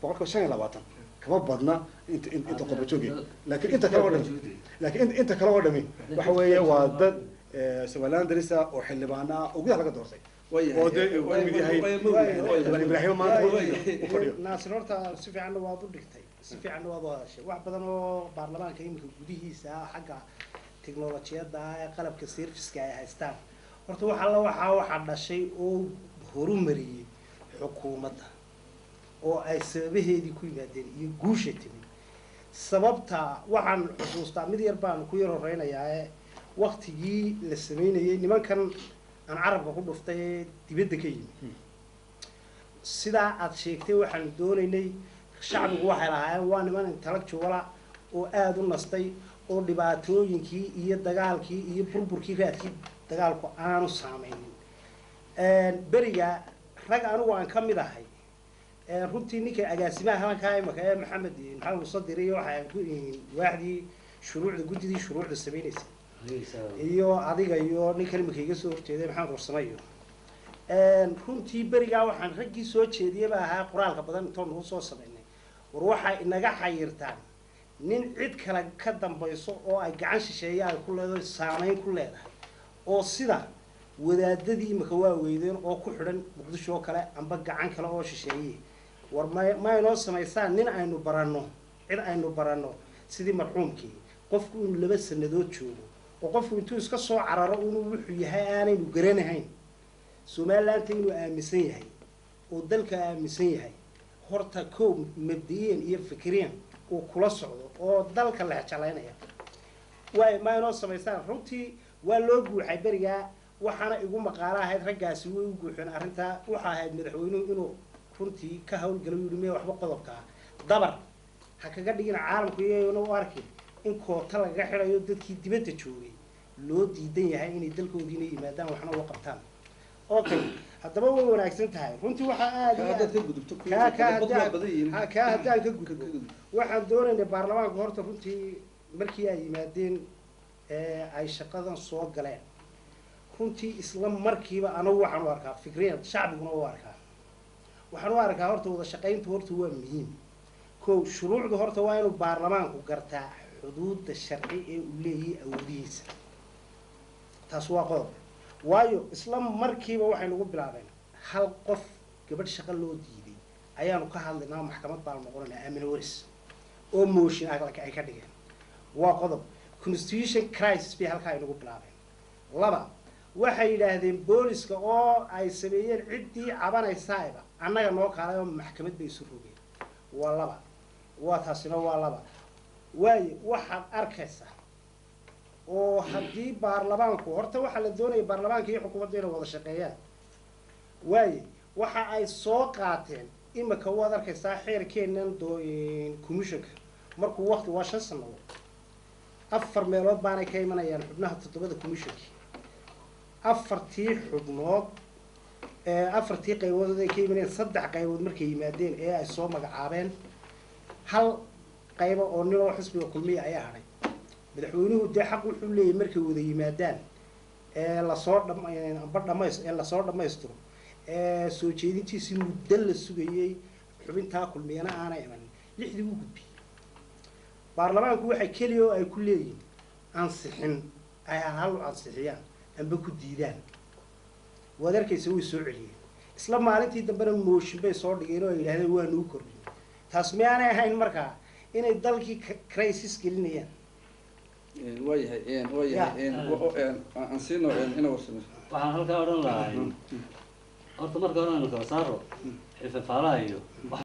boqolkiiba shan iyo labaatan kama badna inta in- inta qurba joogi laakiin inta kale oo dhami laakiin in- inta kale oo dhami waxa weeye waa dad eh, somaliland darisa oo xildhibaana ah oo gudaha laga doortay oo dee uu kamid yahay xildhibaan ibraahim maanta u fadhiyo naasir horta si fiicanna waad u dhigtay si fiicanna waad u hadashay wax badan oo baarlamaanka iminka gudihiisa ah xagga teknolojiyadda ah ee qalabka serviceka ay haystaan horta wax alla waxaa waxaa dhashay oo horumariyey xukuumadda oo ay sababaheedii ku yimaadeen iyo guusha timid sababta waxaan xusuustaa mid yar baan ku yar horeynayaa ee waktigii la sameynayay nimankan aan carabka ku dhuftay ee dibadda ka yimid sidaa aad sheegtay waxaanu doonaynay shacbigu waxay lahaayeen waa niman intellectuala oo aada u nastay oo dhibaatooyinkii iyo dagaalkii iyo burburkii raadkii dagaalku aanu saameynin beriga rag anigu aan ka mid ahay ee runtii ninka agaasimaha halankaa imaka ee maxamed maxamed musadir iyo waxaa gu- waaxdii shuruucda guddidii shuruucda sameynaysa iyo adiga iyo ninkan imika iga soo horjeeday maxamed warsamayo runtii berigaa waxaan raggii soo jeediyey baa ahaa qoraalka badan intoon nagu soo samaynay war waxay inaga xayirtaan nin cid kale ka dambayso oo ay gacan shisheeye ay ku leedahay saameyn ku leedahay oo sida wadaadadii imika waa weydeen oo ku xidhan muqdisho oo kale amba gacan kale oo shisheeye war may maynoo samaysaan nin aynu baranno cid aynu baranno sidii marxuumkii qofku inuu laba sanadood joogo oo qofku intuu iska soo cararo inuu wuxuu yahay aanaynu garanahayn somalilandta inuu aaminsan yahay oo dalka aaminsan yahay horta kow mabdi'iyan iyo fikriyan uu kula socdo oo dalka la jeclaynaya waay ma inoo samaystaan runtii waa loo guuxay berigaa waxaana igu maqaalo ahayd raggaasi way u guuxeen arrintaa waxa ahayd madaxweynuhu inuu runtii ka hawlgalo yidhi miya waxba qodobka ah dabar ha kaga dhigin caalamku iyagona u arkin in koota lagaga xidhayo dadkii dibadda joogay loo diidan yahay inay dalkoodiina yimaadaan waxna uga qabtaan okay haddaba way wanaagsan tahay runtii waxaa aada iyo haddaad aad- ka gudubto kaa kaa qodobadu waa haddaan badan yihiin. ha- kaa haddaan ka gudbo waxaan doonaynay baarlamaanku horta runtii markii ay yimaadeen ee ay shaqadan soo galeen runtii isla markiiba anagu waxaan u arkaa fikriyan shacbiguna u arkaa waxaan u arkaa horta wada shaqayntu horta waa muhiim kow shuruucdu horta waa inuu baarlamaanku gartaa xuduudda sharci ee uu leeyahay awoodihiisa taas waa qodob waayo isla markiiba waxay nagu bilaabeen hal qof gabadh shaqo loo diiday ayaanu ka hadlaynaa maxkamad baan noqonaynaa aamina waris oo mooshin ay ka dhigeen waa qodob constitution crisis bay halkaa inagu bilaabeen laba waxay yidhaahdeen booliska oo ay sameeyeen ciddii cabanaysaayba annaga noo kaalay oo maxkamad bay isu rogeen waa laba waa taasina waa laba waayo waxaad arkaysaa oo haddii baarlamaanku horta waxaa la doonaya baarlamaanka iyo xukuumadda inay wada shaqeeyaan waaye waxa ay soo qaateen imika waad arkaysaa xeerkeenan doo commissionka markuu wakti waa shan sanadood afar meelood baanay ka imanayaan xubnaha toddobada commissionki afartii xubnood ee afartii qaybood ay ka imanayaan saddex qaybood markay yimaadeen ee ay soo magacaabeen hal qaybo oo nin oo xisbiga kulmiya ayaa hadhay madaxweynuhu dee xaq wuxuu leeyahay markay wada yimaadaan ee lasoo dham amba dhamays ee lasoo dhammaystiro ee soo jeedintiisii muddo la sugayey xubintaa kulmiyana aanay imanin lixdii u gudbiyey baarlamaanku waxay keliya oo ay ku leeyihin ansixin ay hal u ansixiyaan amba ku diidaan waad arkaysa way soo celiyeen isla maalintii dambena mooshin bay soo dhigeen oo ay yidhahdeen waa nuu kordhin taas miyaanay ahayn markaa inay dalkii crisis gelinayaan waayahay waayahay aan siino ina warsamo waxaan halkaa odhan lahay horta marka hore aynu kala saaro xifafaalaha iyo